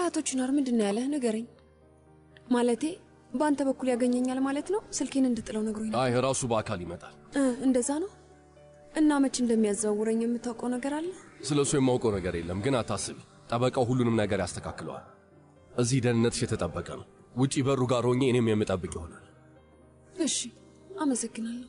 ቆይ አቶ ቺናር ምንድን ነው ያለህ? ንገረኝ። ማለቴ በአንተ በኩል ያገኘኛል ማለት ነው? ስልኬን እንድጥለው ነግሮኝ ነው። አይ ራሱ በአካል ይመጣል። እ፣ እንደዛ ነው። እና መቼ እንደሚያዘዋውረኝ የምታውቀው ነገር አለ? ስለ እሱ የማውቀው ነገር የለም፣ ግን አታስቢ፣ ጠበቃው ሁሉንም ነገር ያስተካክለዋል። እዚህ ደህንነትሽ የተጠበቀ ነው። ውጪ በሩ ጋር ሆኜ እኔም የምጠብቅ ይሆናል። እሺ፣ አመሰግናለሁ።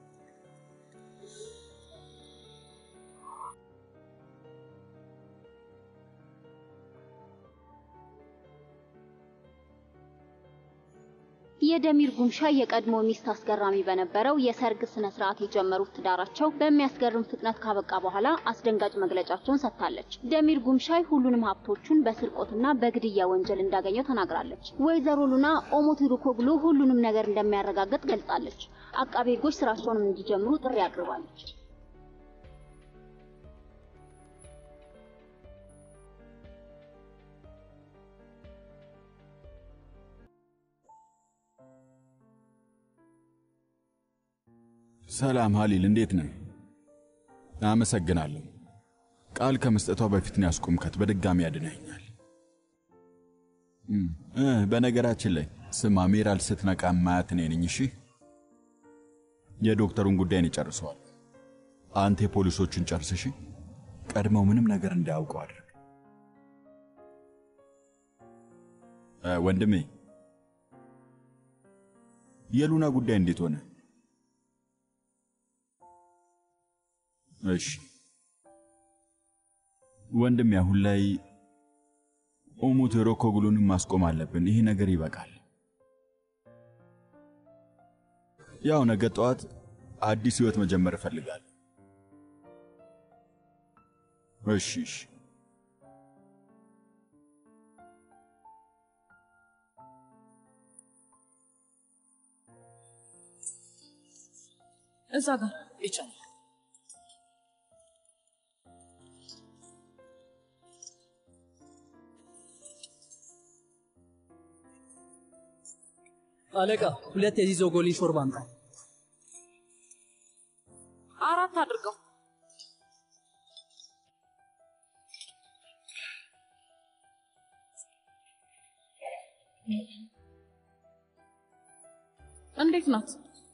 የደሚር ጉምሻ የቀድሞ ሚስት አስገራሚ በነበረው የሰርግ ስነ ስርዓት የጀመሩት ትዳራቸው በሚያስገርም ፍጥነት ካበቃ በኋላ አስደንጋጭ መግለጫቸውን ሰጥታለች። ደሚር ጉምሻይ ሁሉንም ሀብቶቹን በስርቆትና በግድያ ወንጀል እንዳገኘው ተናግራለች። ወይዘሮ ሉና ኦሞቲሩኮግሉ ሁሉንም ነገር እንደሚያረጋግጥ ገልጻለች። አቃቤ ሕጎች ስራቸውንም እንዲጀምሩ ጥሪ አቅርባለች። ሰላም ሀሊል፣ እንዴት ነህ? አመሰግናለሁ። ቃል ከመስጠቷ በፊት ነው ያስቆምካት። በድጋሚ ያድነኛል። እ በነገራችን ላይ ስማ፣ ሜራል ስትነቃ ማያት እኔ ነኝ። እሺ፣ የዶክተሩን ጉዳይ ነው ጨርሰዋል። አንተ የፖሊሶቹን ጨርስ። እሺ፣ ቀድመው ምንም ነገር እንዳያውቁ አድርግ። እ ወንድሜ የሉና ጉዳይ እንዴት ሆነ? እሺ ወንድም፣ አሁን ላይ ኦሙቴሮኮግሉንም ማስቆም አለብን። ይሄ ነገር ይበቃል። ያው ነገ ጠዋት አዲስ ህይወት መጀመር እፈልጋለሁ። እሺ እሺ። እዛ ጋር ይቻላል። አለቃ ሁለት የዚህ ዞጎሊ ሾርባ አምጣ። አራት አድርገው። እንዴት ናት?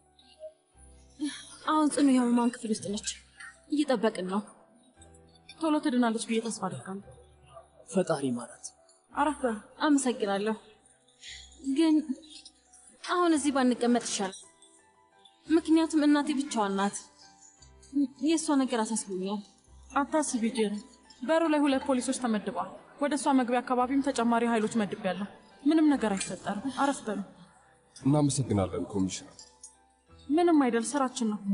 አሁን ጽኑ የህሙማን ክፍል ውስጥ ነች። እየጠበቅን ነው። ቶሎ ትድናለች ብዬ ተስፋ አደርጋለሁ። ፈጣሪ ማለት አረፍ በሉ። አመሰግናለሁ። ግን አሁን እዚህ ባንቀመጥ ይሻላል። ምክንያቱም እናቴ ብቻዋን ናት። የእሷ ነገር አሳስቦኛል። አታስቢ ጄሪ፣ በሩ ላይ ሁለት ፖሊሶች ተመድበዋል። ወደ እሷ መግቢያ አካባቢም ተጨማሪ ኃይሎች መድቤያለሁ። ምንም ነገር አይፈጠርም። አረፍ በሉ። እናመሰግናለን ኮሚሽነር። ምንም አይደል፣ ስራችን ነው።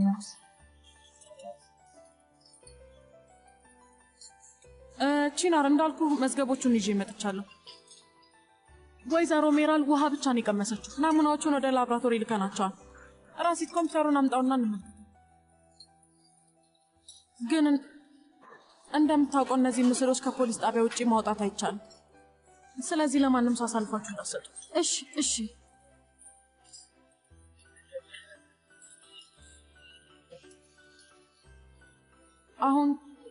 እ፣ ቺናር እንዳልኩ መዝገቦቹን ይዤ መጥቻለሁ። ወይዘሮ ሜራል ውሃ ብቻ ነው የቀመሰችው። ናሙናዎቹን ወደ ላብራቶሪ ልከናቸዋል። ራሲት ኮምፒውተሩን አምጣውና እንመልከት። ግን እንደምታውቀው እነዚህ ምስሎች ከፖሊስ ጣቢያ ውጪ ማውጣት አይቻልም። ስለዚህ ለማንም ሰው አሳልፋችሁ እንዳትሰጡ። እሺ እሺ። አሁን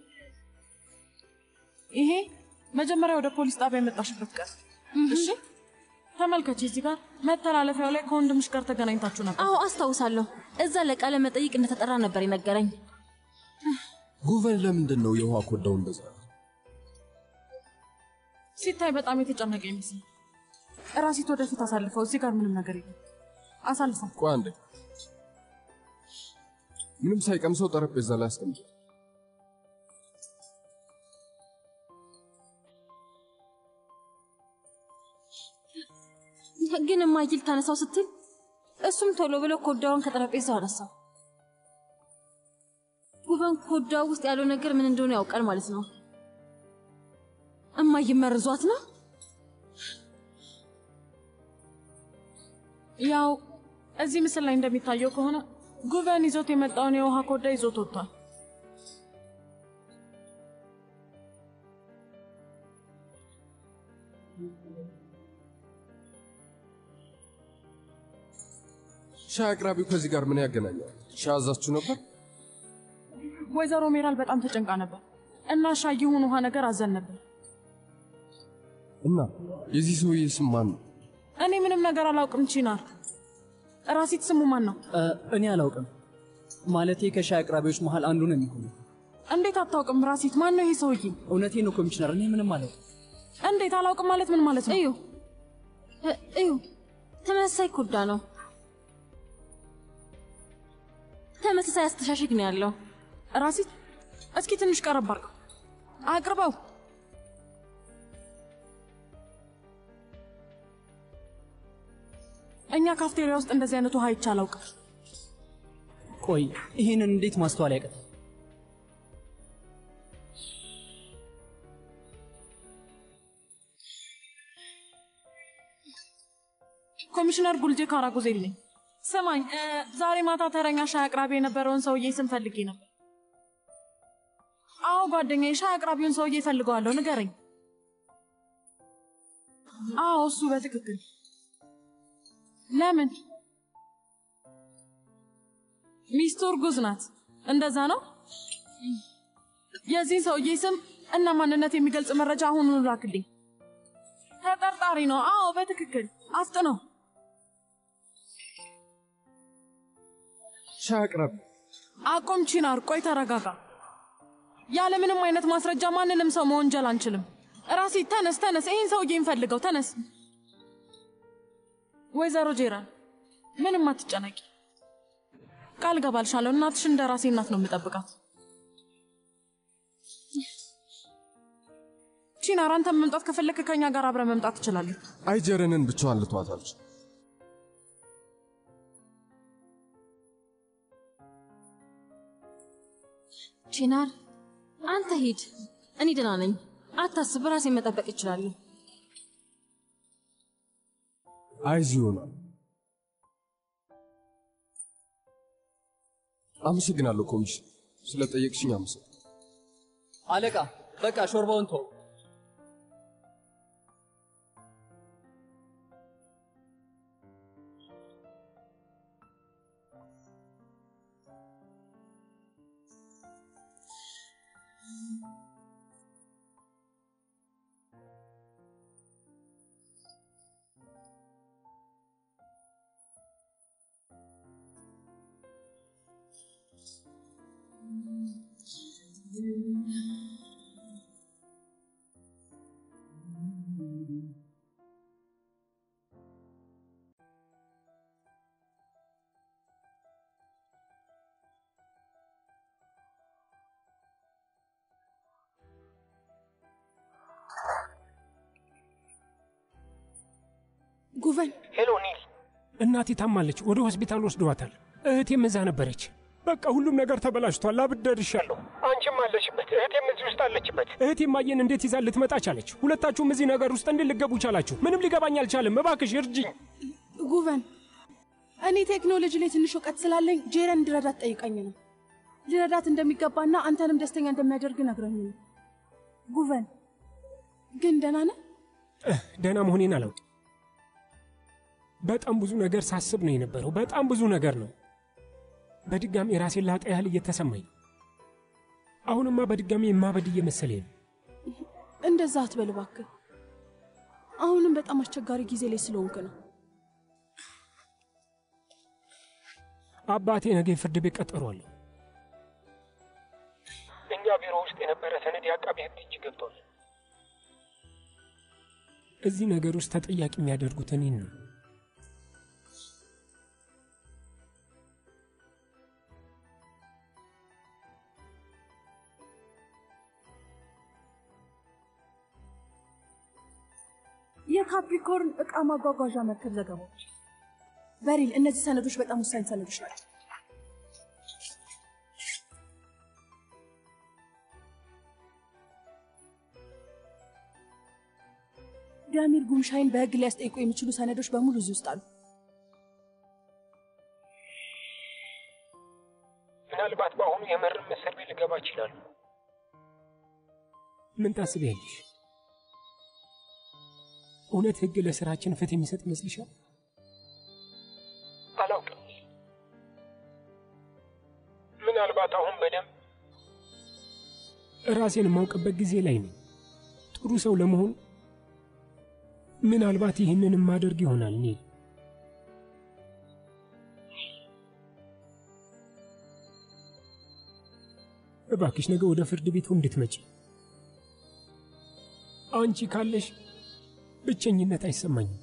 ይሄ መጀመሪያ ወደ ፖሊስ ጣቢያ የመጣሽበት ቀን እሺ። ተመልከች፣ እዚህ ጋር መተላለፊያው ላይ ከወንድምሽ ጋር ተገናኝታችሁ ነበር። አዎ አስታውሳለሁ። እዛ ለቃለ መጠይቅ እንደተጠራ ነበር የነገረኝ። ጉቨን ለምንድን ነው የውሃ ኮዳው እንደዛ? ሲታይ በጣም የተጨነቀ ይመስል ራሲት ወደፊት አሳልፈው። እዚህ ጋር ምንም ነገር የለም። አሳልፈው። ቆይ አንዴ፣ ምንም ሳይቀምሰው ጠረጴዛ ላይ አስቀምጦ ግን እማይል ታነሳው ስትል እሱም ቶሎ ብሎ ኮዳውን ከጠረጴዛው አነሳው። ጉቨን ኮዳው ውስጥ ያለው ነገር ምን እንደሆነ ያውቃል ማለት ነው። እማዬ መርዟት ነው። ያው እዚህ ምስል ላይ እንደሚታየው ከሆነ ጉቨን ይዞት የመጣውን የውሃ ኮዳ ይዞት ወጥቷል። ሻይ አቅራቢው ከዚህ ጋር ምን ያገናኘዋል? ሻይ አዛችሁ ነበር? ወይዘሮ ሜራል በጣም ተጨንቃ ነበር እና ሻይ ይሁን ውሃ ነገር አዘን ነበር። እና የዚህ ሰውዬ ስም ማን ነው? እኔ ምንም ነገር አላውቅም። ቺናር ራሲት ስሙ ማን ነው? እ፣ እኔ አላውቅም። ማለቴ ከሻይ አቅራቢዎች መሃል አንዱ ነው የሚሆነው። እንዴት አታውቅም? ራሲት ማን ነው ይሄ ሰውዬ? እውነቴን ነው ኮሚሽነር፣ እኔ ምንም አላውቅም። እንዴት አላውቅም ማለት ምን ማለት ነው? እዩ እ፣ እዩ ተመሳሳይ ኩርዳ ነው። ተመሳሳይ አስተሻሸግ ነው ያለው። ራሲት እስኪ ትንሽ ቀረብ አድርገው አቅርበው። እኛ ካፍቴሪያ ውስጥ እንደዚህ አይነት ውሃ አይቼ አላውቅም። ቆይ ይህንን እንዴት ማስተዋል ያቀታል? ኮሚሽነር ጉልጄ ካራጉዜል ነኝ። ስማኝ እ፣ ዛሬ ማታ ተረኛ ሻይ አቅራቢ የነበረውን ሰውዬ ስም ፈልጌ ነበር። አዎ ጓደኛዬ፣ ሻይ አቅራቢውን ሰውዬ እፈልገዋለሁ፣ ንገረኝ። አዎ እሱ በትክክል ለምን? ሚስቱ እርጉዝ ናት። እንደዛ ነው። የዚህን ሰውዬ ስም እና ማንነት የሚገልጽ መረጃ አሁኑኑ ላክልኝ። ተጠርጣሪ ነው። አዎ በትክክል አፍጥነው። ሻይ አቅራቢ አቁም ቺናር፣ ቆይ ተረጋጋ። ያለ ምንም አይነት ማስረጃ ማንንም ሰው መወንጀል አንችልም። ራሲ ተነስ፣ ተነስ፣ ይህን ሰውዬ እንፈልገው፣ ተነስ። ወይዘሮ ጄራን ምንም አትጨነቂ፣ ቃል ገባልሻለሁ። እናትሽ እንደ ራሴ እናት ነው የምጠብቃት። ቺናር፣ አንተ መምጣት ከፈለክ ከኛ ጋር አብረ መምጣት ትችላለህ። አይጀረንን ብቻዋን ልተዋታለች። ቺናር አንተ ሂድ፣ እኔ ደህና ነኝ። አታስብ፣ ራሴን መጠበቅ እችላለሁ። አይዚ ይሆናል። አመሰግናለሁ ኮሚሽን፣ ስለጠየቅሽኝ አመሰግናለሁ። አለቃ በቃ ሾርባውን ተው። ጉቨን ሄሎ ኒል፣ እናቴ ታማለች። ወደ ሆስፒታል ወስደዋታል። እህቴም እዛ ነበረች። በቃ ሁሉም ነገር ተበላሽቷል። አብድ ደርሻለሁ። አንቺም አለሽበት፣ እህቴም እዚህ ውስጥ አለችበት። እህቴ ማየን እንዴት ይዛ ልትመጣ ቻለች? ሁለታችሁም እዚህ ነገር ውስጥ እንዴት ልገቡ ቻላችሁ? ምንም ሊገባኝ አልቻለም። እባክሽ እርጅኝ። ጉቨን፣ እኔ ቴክኖሎጂ ላይ ትንሽ እውቀት ስላለኝ ጄረን እንድረዳት ጠይቀኝ ነው። ሊረዳት እንደሚገባና አንተንም ደስተኛ እንደሚያደርግ ነግረኝ ነው። ጉቨን ግን ደህና ነህ? እህ፣ ደህና መሆኔን አላውቅም። በጣም ብዙ ነገር ሳስብ ነው የነበረው። በጣም ብዙ ነገር ነው። በድጋሚ የራሴን ላጣ ያህል እየተሰማኝ ነው። አሁንማ በድጋሚ የማበድ እየመሰለኝ ነው። እንደዛ አትበል እባክህ። አሁንም በጣም አስቸጋሪ ጊዜ ላይ ስለሆንክ ነው። አባቴ ነገ ፍርድ ቤት ቀጠሮ አለው። እኛ ቢሮ ውስጥ የነበረ ሰነድ የአቃቤ ሕግ እጅ ገብቷል። እዚህ ነገር ውስጥ ተጠያቂ የሚያደርጉት እኔን ነው። የካፕሪኮርን ዕቃ ማጓጓዣ መርከብ ዘገባዎች። በሪል፣ እነዚህ ሰነዶች በጣም ወሳኝ ሰነዶች ናቸው። ዳሚር ጉምሻይን በሕግ ሊያስጠይቁ የሚችሉ ሰነዶች በሙሉ እዚህ ውስጥ አሉ። ምናልባት በአሁኑ የመርም እስር ቤት ልገባ ይችላሉ። ምን ታስቢያለሽ? እውነት ሕግ ለስራችን ፍትህ የሚሰጥ ይመስልሻል? አላውቅም። ምናልባት አሁን በደንብ ራሴን የማውቅበት ጊዜ ላይ ነኝ። ጥሩ ሰው ለመሆን ምናልባት ይህንን ማደርግ ይሆናል ኒል። እባክሽ ነገ ወደ ፍርድ ቤቱ እንድትመጪ። አንቺ ካለሽ ብቸኝነት አይሰማኝም።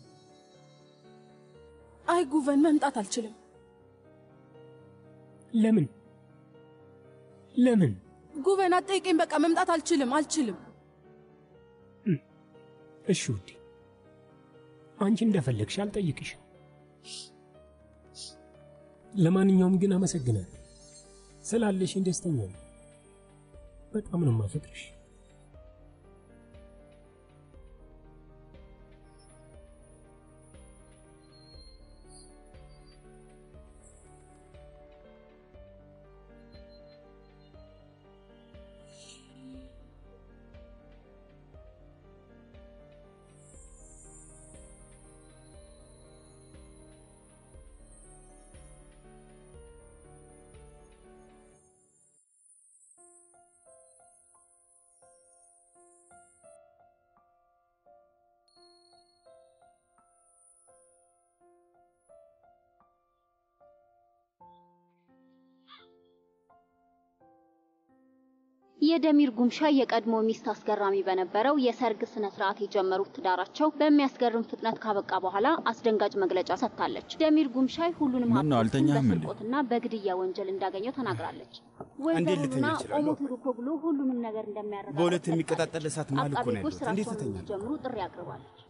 አይ ጉቨን፣ መምጣት አልችልም። ለምን ለምን? ጉቨን አትጠይቀኝ። በቃ መምጣት አልችልም፣ አልችልም። እሺ ውዴ፣ አንቺ እንደፈለግሽ አልጠይቅሽም። ለማንኛውም ግን አመሰግናለሁ ስላለሽኝ ደስተኛ ነኝ። በጣም ነው የማፈቅርሽ። የደሚር ጉምሻ የቀድሞ ሚስት አስገራሚ በነበረው የሰርግ ስነ ስርዓት የጀመሩት ትዳራቸው በሚያስገርም ፍጥነት ካበቃ በኋላ አስደንጋጭ መግለጫ ሰጥታለች። ደሚር ጉምሻይ ሁሉንም ምን ነው ሀብቶቹን አልተኛህም እንዴ? በስርቆትና በግድያ ወንጀል እንዳገኘው ተናግራለች። እንዴት ልተኛ ወይዘሮና እችላለሁ? ኦሞቱሩኮግሉ ሁሉንም ነገር እንደሚያረጋግጥ በሁለት የሚቀጣጠል እሳት መሃል እኮ አቃቤ ነው ሕጎች ያለሁት። እንዴት ስራቸውን እተኛለሁ? እንዲጀምሩ ጥሪ አቅርባለች።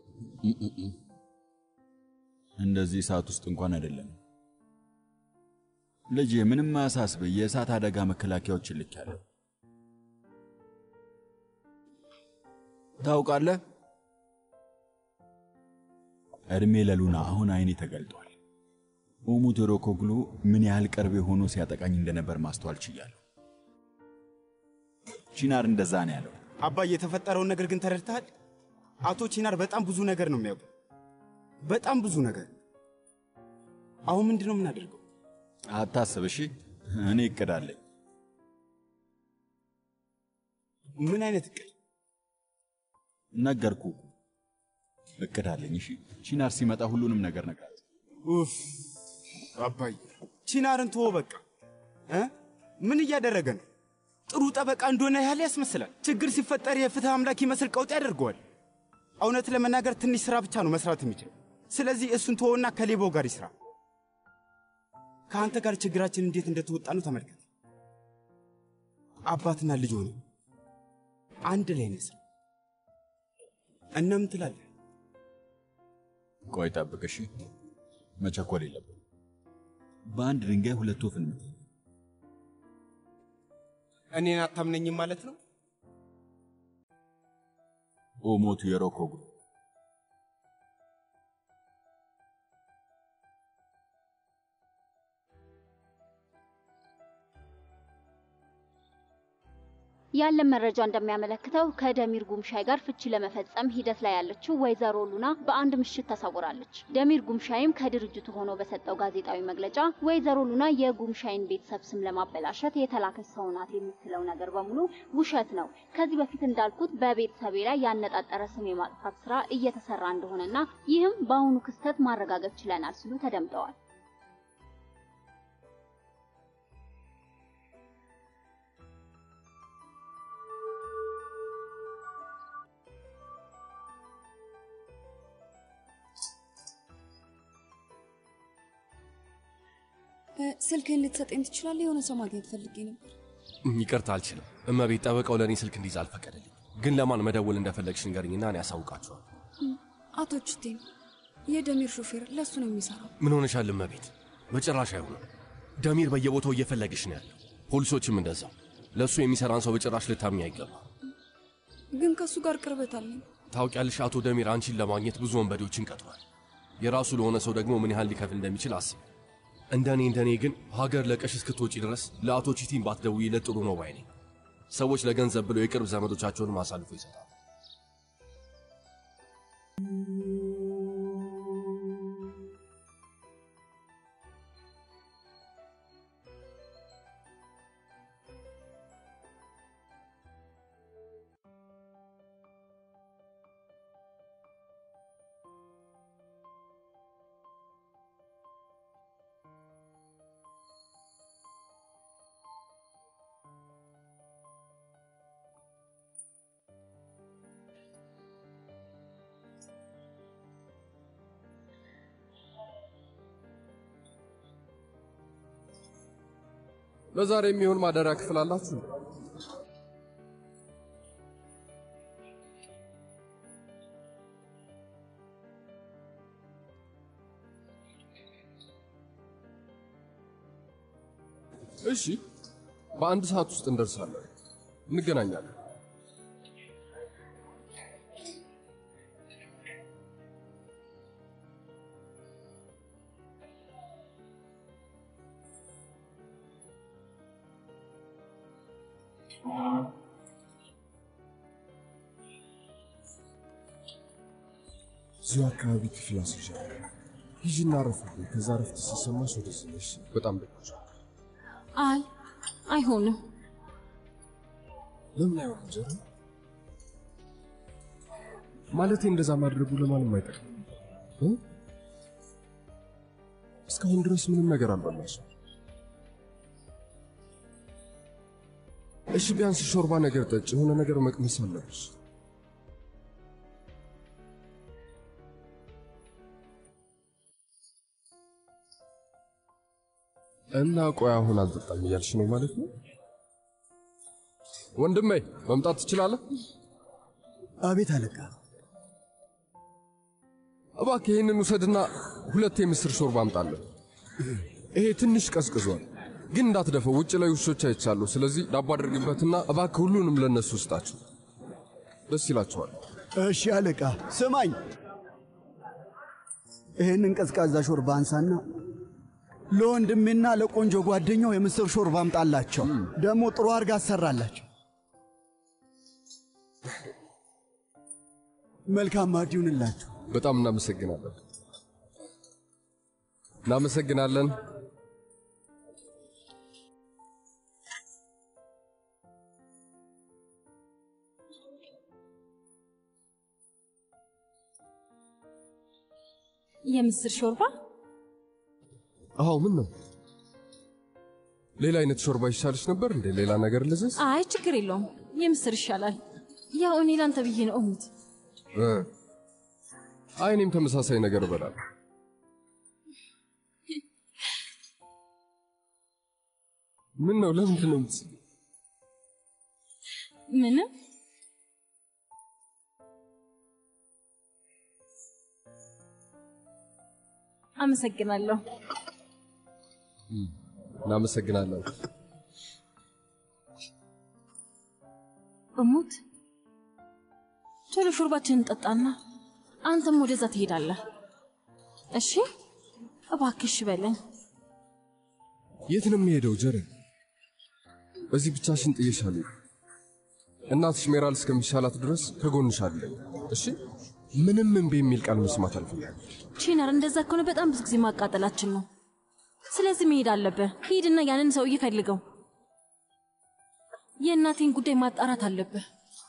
እንደዚህ ሰዓት ውስጥ እንኳን አይደለም። ልጄ ምንም አያሳስብ፣ የእሳት አደጋ መከላከያዎችን ልኬያለሁ። ታውቃለህ፣ እድሜ ለሉና አሁን አይኔ ተገልጧል። ኡሙት ሮኮግሉ ምን ያህል ቅርቤ ሆኖ ሲያጠቃኝ እንደነበር ማስተዋል ችያለሁ። ቺናር እንደዛ ነው ያለው። አባዬ የተፈጠረውን ነገር ግን ተረድተሃል? አቶ ቺናር በጣም ብዙ ነገር ነው የሚያውቁ፣ በጣም ብዙ ነገር። አሁን ምንድን ነው የምናደርገው? አታስብ እሺ፣ እኔ እቅድ አለኝ። ምን አይነት እቅድ? ነገርኩ፣ እቅድ አለኝ። እሺ፣ ቺናር ሲመጣ ሁሉንም ነገር ነግራት። ኡፍ አባዬ፣ ቺናርን ተወው በቃ እ ምን እያደረገ ነው? ጥሩ ጠበቃ እንደሆነ ያህል ያስመስላል። ችግር ሲፈጠር የፍትህ አምላክ ይመስል ቀውጥ ያደርገዋል። እውነት ለመናገር ትንሽ ስራ ብቻ ነው መስራት የሚችል። ስለዚህ እሱን ተወውና ከሌባው ጋር ይስራ። ከአንተ ጋር ችግራችን እንዴት እንደተወጣ ነው ተመልከት። አባትና ልጅ ሆነ አንድ ላይ ነስ እና ምን ትላለህ? ቆይ ጠብቅ እሺ፣ መቸኮል የለብን። በአንድ ድንጋይ ሁለት ወፍ እንመታ። እኔን አታምነኝም ማለት ነው? ኦሞቱ የሮኮግሉ ያለን መረጃ እንደሚያመለክተው ከደሚር ጉምሻይ ጋር ፍቺ ለመፈጸም ሂደት ላይ ያለችው ወይዘሮ ሉና በአንድ ምሽት ተሰውራለች። ደሚር ጉምሻይም ከድርጅቱ ሆኖ በሰጠው ጋዜጣዊ መግለጫ ወይዘሮ ሉና የጉምሻይን ቤተሰብ ስም ለማበላሸት የተላከች ሰው ናት የምትለው ነገር በሙሉ ውሸት ነው። ከዚህ በፊት እንዳልኩት በቤተሰቤ ላይ ያነጣጠረ ስም የማጥፋት ስራ እየተሰራ እንደሆነና ይህም በአሁኑ ክስተት ማረጋገጥ ችለናል ሲሉ ተደምጠዋል። ስልክህን ልትሰጠኝ ትችላለህ? የሆነ ሰው ማግኘት ፈልጌ ነበር። ይቅርታ አልችልም። እመቤት ጠበቃው ለእኔ ስልክ እንዲይዝ አልፈቀደልኝ። ግን ለማን መደወል እንደፈለግሽ ንገርኝና እኔ ያሳውቃችኋል። አቶ ችቴን የደሚር ሾፌር ለእሱ ነው የሚሰራው። ምን ሆነሻል እመቤት? በጭራሽ አይሆንም። ደሚር በየቦታው እየፈለግሽ ነው ያለው። ፖሊሶችም እንደዛው። ለእሱ የሚሰራን ሰው በጭራሽ ልታምኝ አይገባ። ግን ከእሱ ጋር ቅርበት አለኝ። ታውቂያለሽ፣ አቶ ደሚር አንቺን ለማግኘት ብዙ ወንበዴዎችን ቀጥሯል። የራሱ ለሆነ ሰው ደግሞ ምን ያህል ሊከፍል እንደሚችል አስቢ። እንደኔ እንደኔ ግን ሀገር ለቀሽ እስክትወጪ ድረስ ለአቶ ቺቲን ባትደውይለት ጥሩ ነው ባይ ነኝ። ሰዎች ለገንዘብ ብለው የቅርብ ዘመዶቻቸውንም አሳልፎ ይሰጣል። ለዛሬ የሚሆን ማደሪያ ክፍል አላችሁ? እሺ፣ በአንድ ሰዓት ውስጥ እንደርሳለን። እንገናኛለን። እዚሁ አካባቢ ክፍል አስይዣለሁ። ሂጂና አረፍልኝ። ከዛ ረፍት ሲሰማሽ ወደዚህ ነሽ። በጣም ደግ አይ አይሆንም። ለምን አይሆንም ጀረ? ማለቴ እንደዛ ማድረጉ ለማንም አይጠቅም። እ? እስካሁን ድረስ ምንም ነገር አልበላሽም። እሺ ቢያንስ ሾርባ ነገር ጠጭ፣ የሆነ ነገር መቅመስ አለብሽ። እና ቆይ አሁን አልጠጣም እያልሽ ነው ማለት ነው? ወንድሜ መምጣት ትችላለህ? አቤት አለቃ። እባክህ ይህንን ውሰድና ሁለት የምስር ሾርባ አምጣለን። ይሄ ትንሽ ቀዝቅዟል፣ ግን እንዳትደፈው። ውጭ ላይ ውሾች አይቻሉ። ስለዚህ ዳቦ አድርግበትና እባክህ ሁሉንም ለነሱ ውስጣቸው፣ ደስ ይላቸዋል። እሺ አለቃ። ስማኝ፣ ይህንን ቀዝቃዛ ሾርባ አንሳና ለወንድሜና ለቆንጆ ጓደኛው የምስር ሾርባ አምጣላቸው። ደግሞ ጥሩ አድርጋ አሰራላቸው። መልካም ማዕድ ይሁንላችሁ። በጣም እናመሰግናለን። እናመሰግናለን። የምስር ሾርባ አዎ፣ ምን ነው ሌላ አይነት ሾርባ ይሻልሽ ነበር እንዴ? ሌላ ነገር ልዘዝ? አይ ችግር የለውም የምስር ይሻላል። ያው እኔ ላንተ ብዬ ነው እሙት። እ አይ እኔም ተመሳሳይ ነገር እበላለሁ። ምን ነው ለምንድን ነው የምትስቂው? ምንም አመሰግናለሁ። እናመሰግናለን። እሙት ቶሎ ሾርባችንን እንጠጣና አንተም ወደዛ ትሄዳለህ። እሺ እባክሽ በለኝ። የት ነው የሚሄደው ጀረን? በዚህ ብቻሽን ጥዬሻለሁ። እናትሽ ሜራል እስከሚሻላት ድረስ ከጎንሽ አለኝ። እሺ ምንም እምቢ የሚል ቃል መስማት አልፈልግም። ቺናር፣ እንደዛ ከሆነ በጣም ብዙ ጊዜ ማቃጠላችን ነው። ስለዚህ መሄድ አለብህ። ሂድና ያንን ሰውዬ ፈልገው። የእናቴን ጉዳይ ማጣራት አለብህ።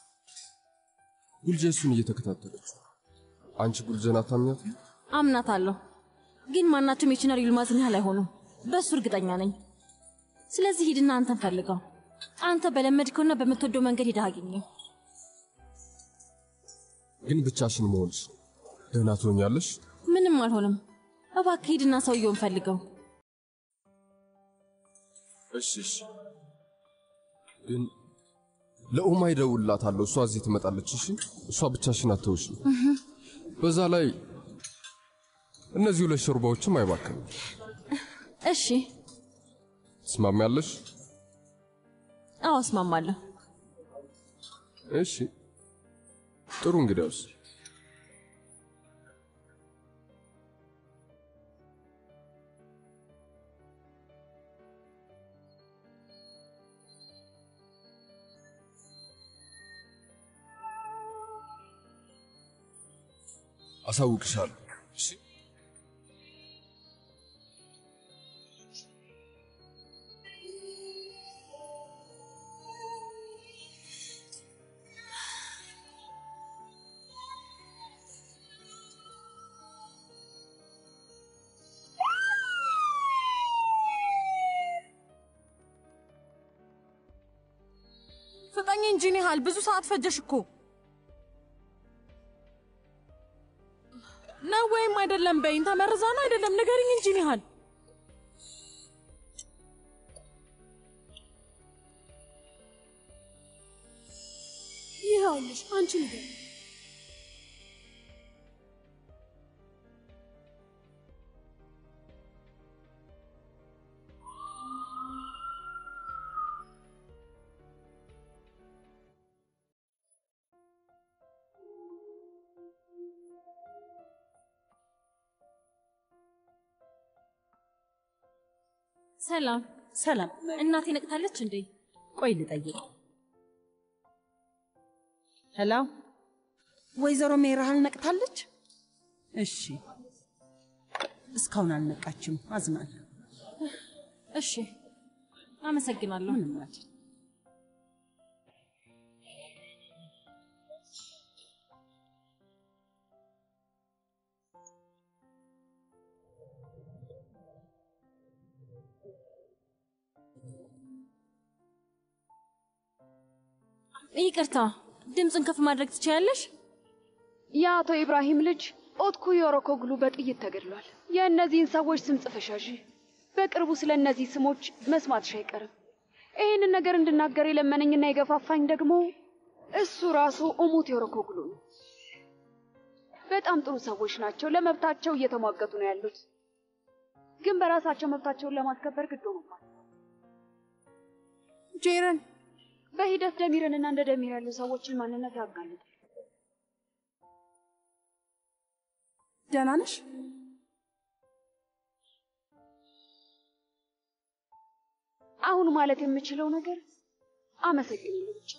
ጉልጀ እሱን እየተከታተለች አንቺ ጉልጀን አታምኛት? አምናታለሁ፣ ግን ማናቸውም የቺናር ይልማዝን ያህል አይሆኑም። በእሱ እርግጠኛ ነኝ። ስለዚህ ሂድና አንተን ፈልገው። አንተ በለመድከውና በምትወደው መንገድ ሄደህ አግኘው። ግን ብቻሽን መሆንሽ ደህና ትሆኛለሽ። ምንም አልሆንም። እባክህ ሂድና ሰውየውን ፈልገው። እሺ እሺ። ግን ለኡማ ይደውልላታለሁ። እሷ እዚህ ትመጣለች። እሺ እሷ ብቻሽን አትተውሽ። በዛ ላይ እነዚህ ሁለት ሾርባዎችም አይባክንም። እሺ፣ ትስማሚያለሽ? አዎ እስማማለሁ። እሺ ጥሩ። እንግዲያውስ አሳውቅሻለሁ። እሺ ፍጠኝ እንጂ ኒሃል፣ ብዙ ሰዓት ፈጀሽ እኮ ነው ወይም አይደለም? በይኝ። ተመርዛ ነው አይደለም? ንገሪኝ እንጂ ኒሃል። ይኸውልሽ አንቺ ንገር ሰላም ሰላም። እናቴ ነቅታለች እንዴ? ቆይ ልጠይቅ። ሄሎ፣ ወይዘሮ ሜራህል ነቅታለች? እሺ፣ እስካሁን አልነቃችም። አዝናለሁ። እሺ፣ አመሰግናለሁ። ምንም አይደል። ይቅርታ፣ ድምፅን ከፍ ማድረግ ትችያለሽ? የአቶ ኢብራሂም ልጅ ኦትኩ ዮሮኮግሉ በጥይት ተገድሏል። የእነዚህን ሰዎች ስም ጽፈሻዥ። በቅርቡ ስለ እነዚህ ስሞች መስማትሽ አይቀርም። ይህንን ነገር እንድናገር የለመነኝና የገፋፋኝ ደግሞ እሱ ራሱ ኡሙት ዮሮኮግሉ ነው። በጣም ጥሩ ሰዎች ናቸው። ለመብታቸው እየተሟገቱ ነው ያሉት፣ ግን በራሳቸው መብታቸውን ለማስከበር ግድ ሆኖባል። ጄረን በሂደት ደሚርንና እንደ ደሚር ያሉ ሰዎችን ማንነት ያጋልጣል። ደህና ነሽ? አሁን ማለት የምችለው ነገር አመሰግናለሁ ብቻ።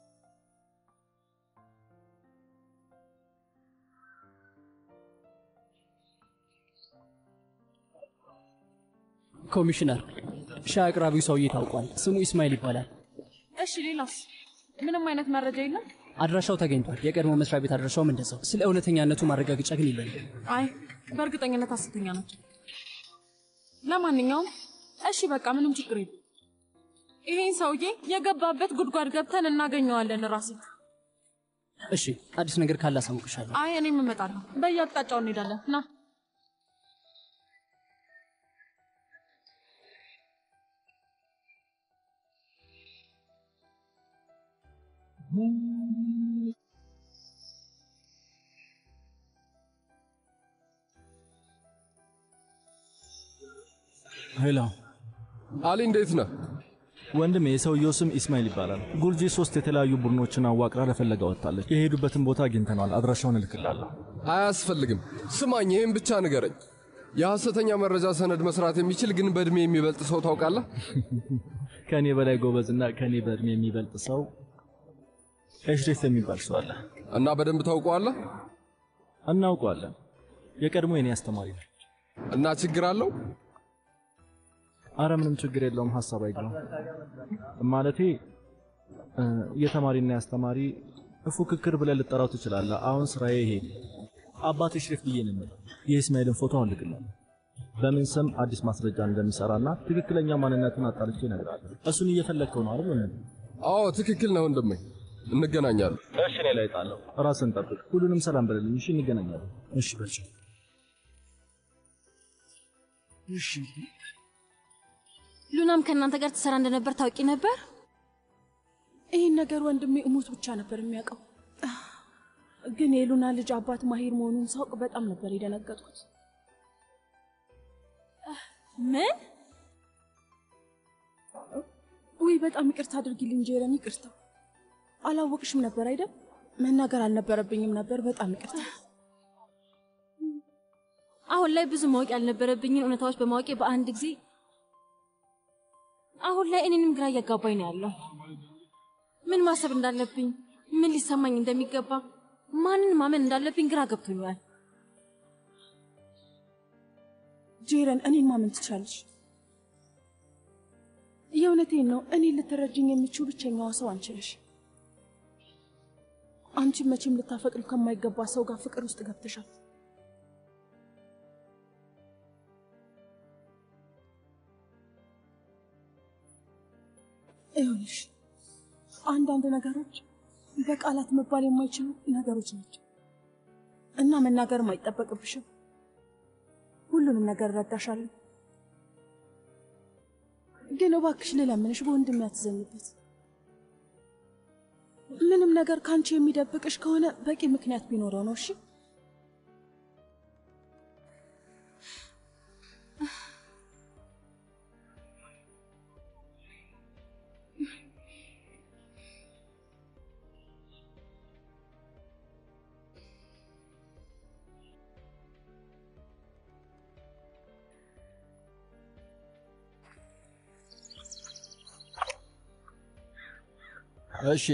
ኮሚሽነር፣ ሻይ አቅራቢው ሰውዬ ታውቋል። ስሙ ኢስማኤል ይባላል። እሺ፣ ሌላስ? ምንም አይነት መረጃ የለም? አድራሻው ተገኝቷል። የቀድሞ መስሪያ ቤት አድራሻውም እንደዛው። ስለ እውነተኛነቱ ማረጋገጫ ግን የለንም። አይ በእርግጠኝነት ሐሰተኛ ናቸው። ለማንኛውም እሺ በቃ ምንም ችግር የለም። ይሄን ሰውዬ የገባበት ጉድጓድ ገብተን እናገኘዋለን። ራሴት እሺ፣ አዲስ ነገር ካለ አሳውቅሻለሁ። አይ እኔም እመጣለሁ። በየአቅጣጫው እንሄዳለን። ና ሄሎ አሊ፣ እንዴት ነህ ወንድሜ? የሰውየው ስም ኢስማኤል ይባላል። ጉልጂ ሶስት የተለያዩ ቡድኖችን አዋቅራ ለፈለጋ ወጥታለች። የሄዱበትን ቦታ አግኝተነዋል። አድራሻውን እልክላለሁ። አያስፈልግም። ስማኝ፣ ይህም ብቻ ንገረኝ። የሐሰተኛ መረጃ ሰነድ መስራት የሚችል ግን በዕድሜ የሚበልጥ ሰው ታውቃለህ? ከእኔ በላይ ጎበዝና ከእኔ በዕድሜ የሚበልጥ ሰው ኤሽሬፍ የሚባል ሰው አለ እና በደንብ ታውቀዋለህ? እናውቀዋለን። የቀድሞ የኔ አስተማሪ ነው። እና ችግር አለው? አረ ምንም ችግር የለውም። ሀሳብ አይግባም። ማለቴ እ፣ የተማሪና የአስተማሪ ፉክክር ብለህ ልጠራው ትችላለህ። አሁን ስራዬ ይሄ ነው። አባት ሽሪፍ ብዬ ነው የምለው። የኢስማኤልን ፎቶ አሁን ልክልሃለሁ። በምን ስም አዲስ ማስረጃ እንደሚሰራና ትክክለኛ ማንነቱን አጣርቼ እነግርሃለሁ። እሱን እየፈለግከው ነው አይደል? ወንድሜ? አዎ ትክክል ነው ወንድሜ። እንገናኛለን። እሺ፣ እኔ ላይ ጣለሁ። ራስን ጠብቅ። ሁሉንም ሰላም በልልኝ። እሺ፣ እንገናኛለን። እሺ፣ በልሽ። እሺ ሉናም ከእናንተ ጋር ትሰራ እንደነበር ታውቂ ነበር? ይህን ነገር ወንድሜ እሙት ብቻ ነበር የሚያውቀው። ግን የሉና ልጅ አባት ማሂር መሆኑን ሳውቅ በጣም ነበር የደነገጥኩት። ምን? ውይ በጣም ይቅርታ አድርጊልኝ ጄረን፣ ይቅርታ። አላወቅሽም ነበር አይደል? መናገር አልነበረብኝም ነበር። በጣም ይቅርታ። አሁን ላይ ብዙ ማወቅ ያልነበረብኝን እውነታዎች በማወቄ በአንድ ጊዜ አሁን ላይ እኔንም ግራ እያጋባኝ ነው ያለው። ምን ማሰብ እንዳለብኝ፣ ምን ሊሰማኝ እንደሚገባ፣ ማንን ማመን እንዳለብኝ ግራ ገብቶኛል። ጄረን፣ እኔን ማመን ትቻለሽ። የእውነቴን ነው። እኔን ልትረጅኝ የሚችው ብቸኛዋ ሰው አንቺ ነሽ። አንቺም መቼም ልታፈቅሪው ከማይገባ ሰው ጋር ፍቅር ውስጥ ገብተሻል። ይኸውልሽ አንዳንድ ነገሮች በቃላት መባል የማይችሉ ነገሮች ናቸው እና መናገርም አይጠበቅብሽም። ሁሉንም ነገር እረዳሻለሁ፣ ግን እባክሽ ልለምንሽ፣ በወንድሜ አትዘኝበት። ምንም ነገር ከአንቺ የሚደብቅሽ ከሆነ በቂ ምክንያት ቢኖረው ነው። እሺ እሺ፣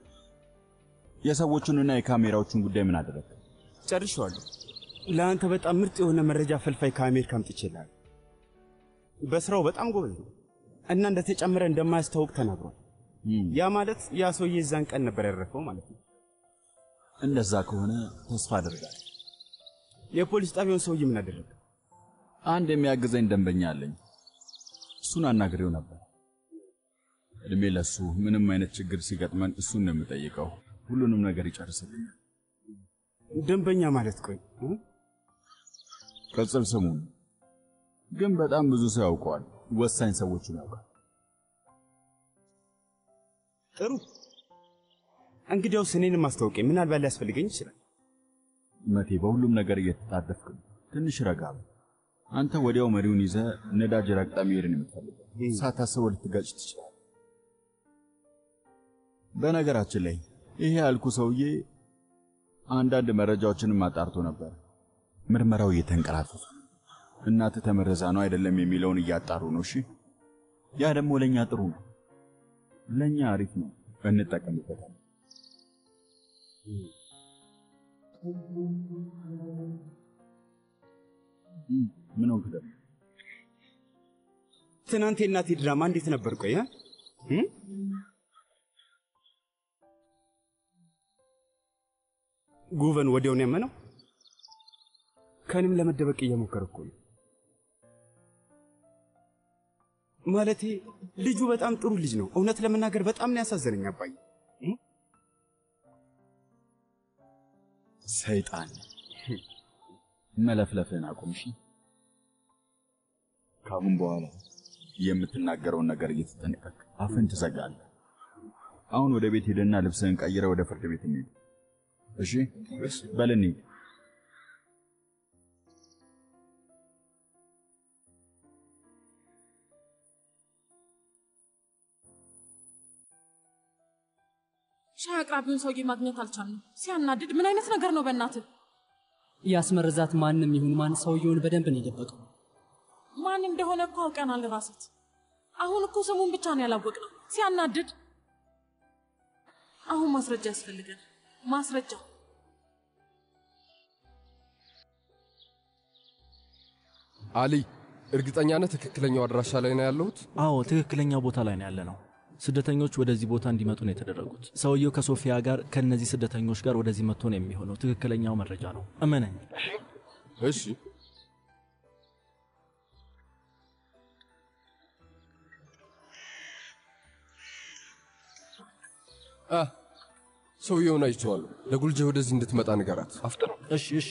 የሰዎቹንና የካሜራዎቹን ጉዳይ ምን አደረግ? ጨርሼዋለሁ። ለአንተ በጣም ምርጥ የሆነ መረጃ ፈልፋይ ከአሜሪካ አምጥቼልሃለሁ። በስራው በጣም ጎበዝ ነው እና እንደተጨመረ እንደማያስታውቅ ተናግሯል። ያ ማለት ያ ሰውዬ እዛን ቀን ነበር ያረፈው ማለት ነው። እንደዛ ከሆነ ተስፋ አደርጋለሁ። የፖሊስ ጣቢያውን ሰውዬ ምን አደረገ? አንድ የሚያግዘኝ ደንበኛ አለኝ። እሱን አናግሬው ነበር። እድሜ ለሱ ምንም አይነት ችግር ሲገጥመን እሱን ነው የምጠይቀው። ሁሉንም ነገር ይጨርስልኛል። ደንበኛ ማለት ቆይ እ? ቅጽል ስሙ ነው። ግን በጣም ብዙ ሰው ያውቀዋል። ወሳኝ ሰዎችን ያውቃል። ጥሩ። እንግዲያውስ እኔንም አስታውቀኝ፣ ምናልባት ሊያስፈልገኝ ይችላል። መቴ፣ በሁሉም ነገር እየተጣደፍክ ነው። ትንሽ ረጋ በል። አንተ ወዲያው መሪውን ይዘህ ነዳጅ ረግጠ መሄድን የምትፈልገው ሳታስበው ልትጋጭ ትችላለህ። በነገራችን ላይ ይሄ ያልኩ ሰውዬ አንዳንድ መረጃዎችንም አጣርቶ ነበር። ምርመራው እየተንቀራፈፈ ነው። እናትህ ተመረዛ ነው አይደለም የሚለውን እያጣሩ ነው። እሺ፣ ያ ደግሞ ለእኛ ጥሩ ነው፣ ለእኛ አሪፍ ነው፣ እንጠቀምበታለን። ምን ሆንክ ደግሞ? ትናንት የእናቴ ድራማ እንዴት ነበር? ቆይ እ? ጉቨን ወዲያውን ያመነው ከንም ለመደበቅ እየሞከረ እኮ ነው። ማለቴ ልጁ በጣም ጥሩ ልጅ ነው። እውነት ለመናገር በጣም ነው ያሳዘነኝ አባዬ። ሰይጣን መለፍለፍህን አቁም። እሺ፣ ከአሁን በኋላ የምትናገረውን ነገር እየተጠነቀቅ አፍን ትዘጋለህ። አሁን ወደ ቤት ሄደና ልብስህን ቀይረ ወደ ፍርድ ቤት እንሂድ። እሺ፣ በል እንሂድ። ሻይ አቅራቢውን ሰውዬ ማግኘት አልቻልንም። ሲያናድድ! ምን አይነት ነገር ነው በእናትህ? ያስመረዛት ማንም ይሁን ማን ሰውየውን በደንብ ነው የደበቀው። ማን እንደሆነ እኮ አውቀናል ራሴት። አሁን እኮ ስሙን ብቻ ነው ያላወቅነው። ሲያናድድ! አሁን ማስረጃ ያስፈልጋል። ማስረጃ አሊ፣ እርግጠኛ ነህ ትክክለኛው አድራሻ ላይ ነው ያለሁት? አዎ ትክክለኛ ቦታ ላይ ነው ያለ ነው። ስደተኞች ወደዚህ ቦታ እንዲመጡ ነው የተደረጉት። ሰውየው ከሶፊያ ጋር ከእነዚህ ስደተኞች ጋር ወደዚህ መጥቶ ነው የሚሆነው። ትክክለኛው መረጃ ነው፣ እመነኝ። እሺ አ ሰውየውን አይቼዋለሁ። ለጉልጀ ወደዚህ እንድትመጣ ንገራት። አፍጥነው። እሺ እሺ።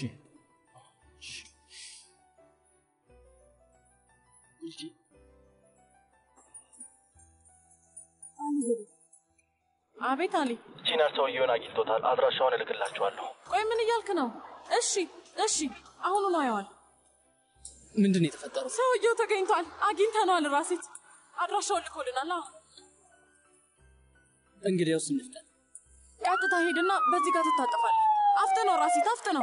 አቤት አሊ። ቺናር ሰውየውን አግኝቶታል። አድራሻውን እልክላችኋለሁ። ቆይ ምን እያልክ ነው? እሺ እሺ፣ አሁኑኑ አየዋል። ምንድን ነው የተፈጠረው? ሰውየው ተገኝቷል። አግኝተነዋል። ራሴት አድራሻውን ልኮልናል። አዎ እንግዲያውስ እንፍጠን። ቀጥታ ሄድና በዚህ ጋር ትታጠፋለህ። አፍጥነው ራሴት፣ አፍጥነው።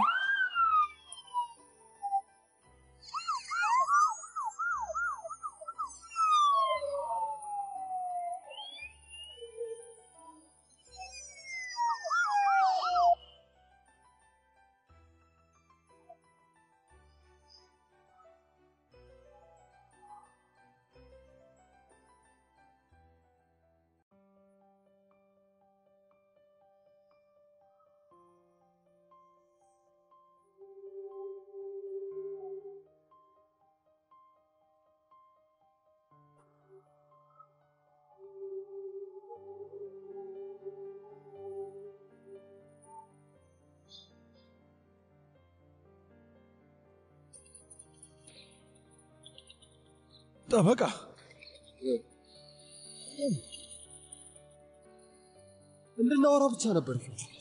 ጠበቃ እንድናወራ ብቻ ነበር።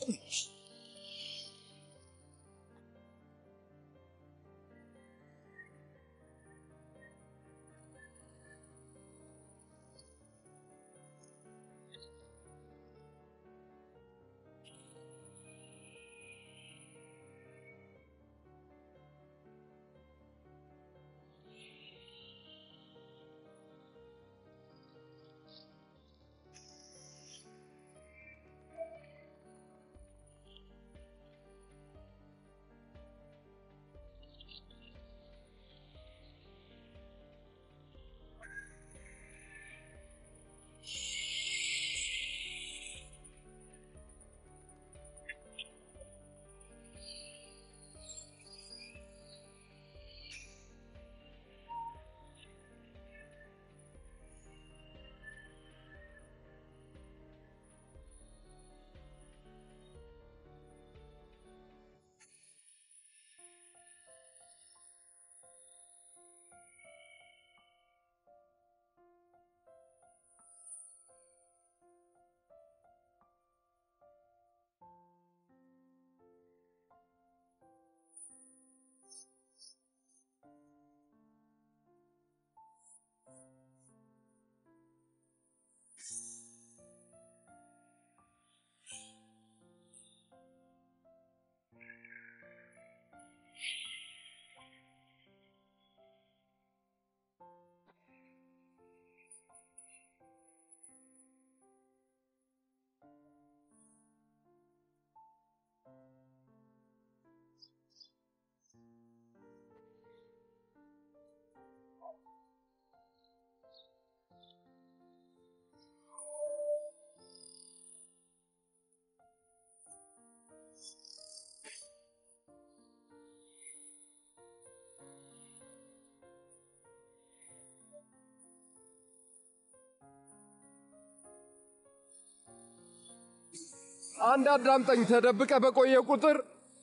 አንድ አዳምጠኝ። ተደብቀ በቆየ ቁጥር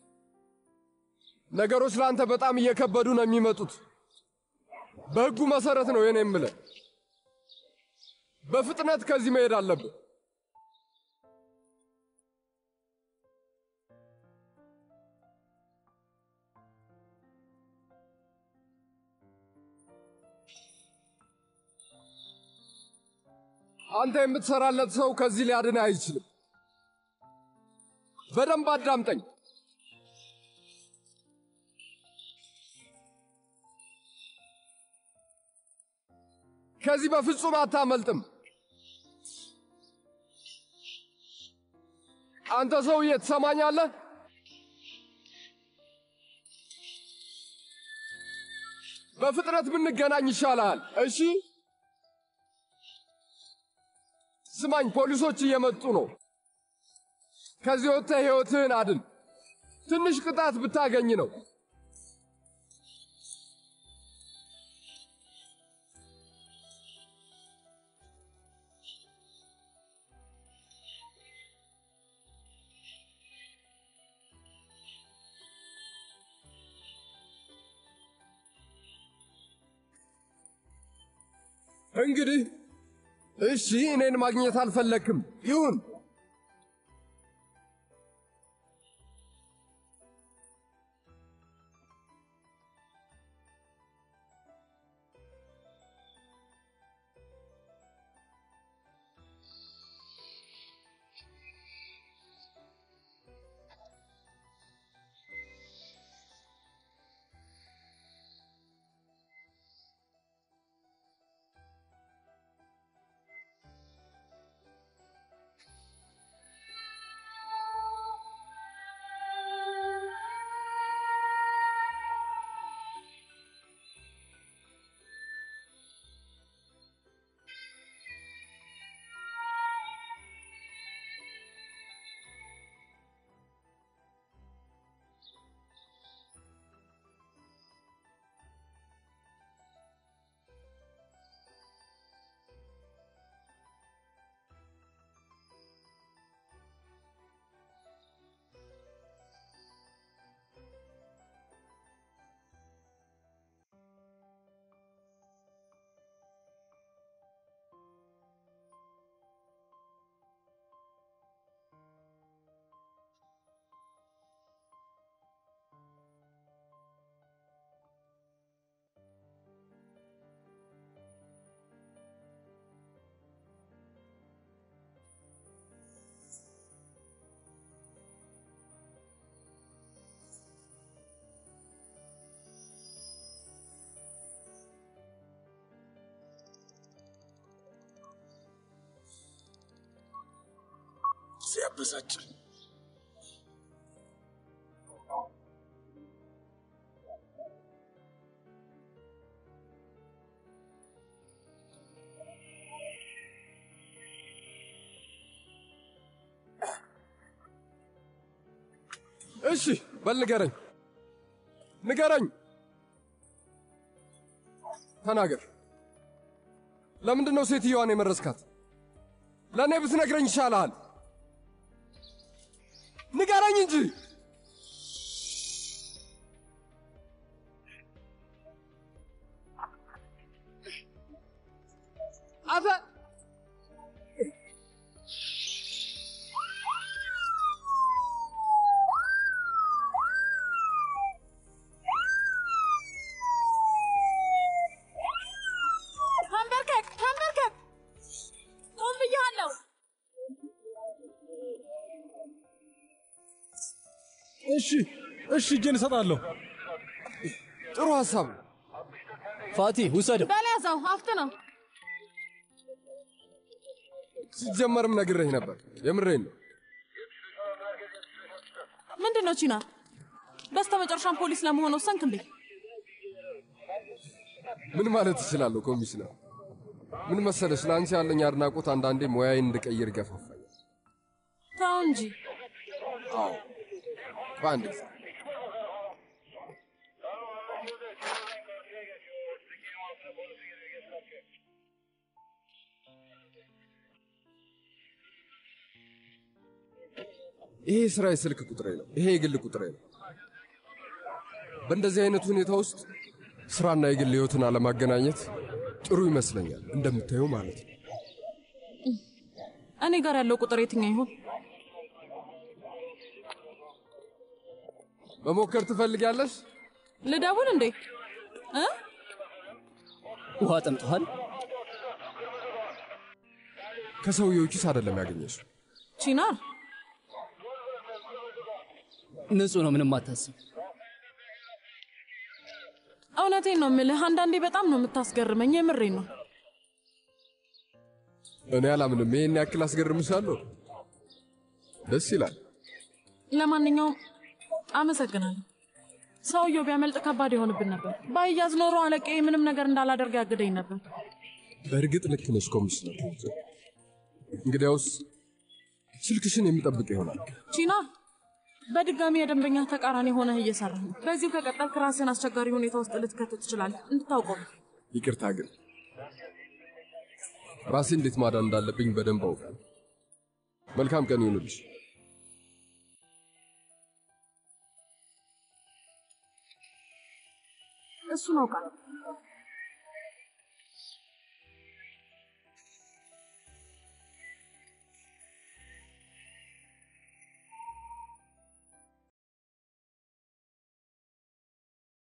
ነገሮች ለአንተ በጣም እየከበዱ ነው የሚመጡት። በሕጉ መሰረት ነው የኔ የምልህ። በፍጥነት ከዚህ መሄድ አለብህ። አንተ የምትሰራለት ሰው ከዚህ ሊያድን አይችልም። በደንብ አዳምጠኝ። ከዚህ በፍጹም አታመልጥም። አንተ ሰውዬ ትሰማኛለህ? በፍጥነት ብንገናኝ ይሻላል። እሺ? ስማኝ፣ ፖሊሶች እየመጡ ነው። ከዚህ ወጥተህ ሕይወትህን አድን። ትንሽ ቅጣት ብታገኝ ነው። እንግዲህ እሺ፣ እኔን ማግኘት አልፈለክም። ይሁን። ሲያበሳጭ እሺ በል ንገረኝ፣ ንገረኝ፣ ተናገር። ለምንድን ነው ሴትየዋን የመረስካት? ለእኔ ብትነግረኝ ይሻልሃል። ንገረኝ እንጂ። አተ ተንበርከክ ተንበርከክ! ቆም ብያለሁ። እሺ እሺ፣ እጄን እሰጣለሁ። ጥሩ ሀሳብ ነው። ፋቲ ውሰደው። በል ያዘው፣ አፍጥነው። ሲጀመርም ነግሬህ ነበር። የምሬን ነው። ምንድን ነው ቺና? በስተ መጨረሻም ፖሊስ ለመሆን ወሰንክ እንዴ? ምን ማለት እችላለሁ ኮሚሽነር? ምን መሰለሽ፣ ለአንቺ ያለኝ አድናቆት አንዳንዴ ሙያዬን እንድቀይር ይገፋፋኛል። ተው እንጂ። አዎ በአንድ ጊዜ ይሄ የስራ የስልክ ቁጥሬ ነው። ይሄ የግል ቁጥሬ ነው። በእንደዚህ አይነት ሁኔታ ውስጥ ስራና የግል ህይወትን አለማገናኘት ጥሩ ይመስለኛል። እንደምታየው ማለት ነው። እኔ ጋር ያለው ቁጥር የትኛው ይሆን? መሞከር ትፈልጊያለሽ? ልደውል እንዴ? እ? ውሃ ጠምቶሃል? ከሰውየው ኪስ አይደለም ያገኘሽው። ቺናር ንጹህ ነው፣ ምንም አታስብ። እውነቴን ነው የምልህ፣ አንዳንዴ በጣም ነው የምታስገርመኝ። የምሬን ነው። እኔ አላምንም። ይሄን ያክል አስገርምሻለሁ? ደስ ይላል። ለማንኛውም አመሰግናለሁ። ሰውየው ቢያመልጥ ከባድ ይሆንብን ነበር። ባይያዝ ኖሮ አለቃዬ ምንም ነገር እንዳላደርግ ያግደኝ ነበር። በእርግጥ ልክ ነሽ ኮሚሽነር። እንግዲያውስ ስልክሽን የሚጠብቅ ይሆናል። ቺና በድጋሚ የደንበኛ ተቃራኒ ሆነህ እየሰራህ ነው። በዚሁ ከቀጠልክ ራስን አስቸጋሪ ሁኔታ ውስጥ ልትከትት ትችላለህ። እንድታውቀው ነው። ይቅርታ ግን ራሴ እንዴት ማዳን እንዳለብኝ በደንብ አውቃለሁ። መልካም ቀን ይሁንልሽ። እሱን አውቃለሁ።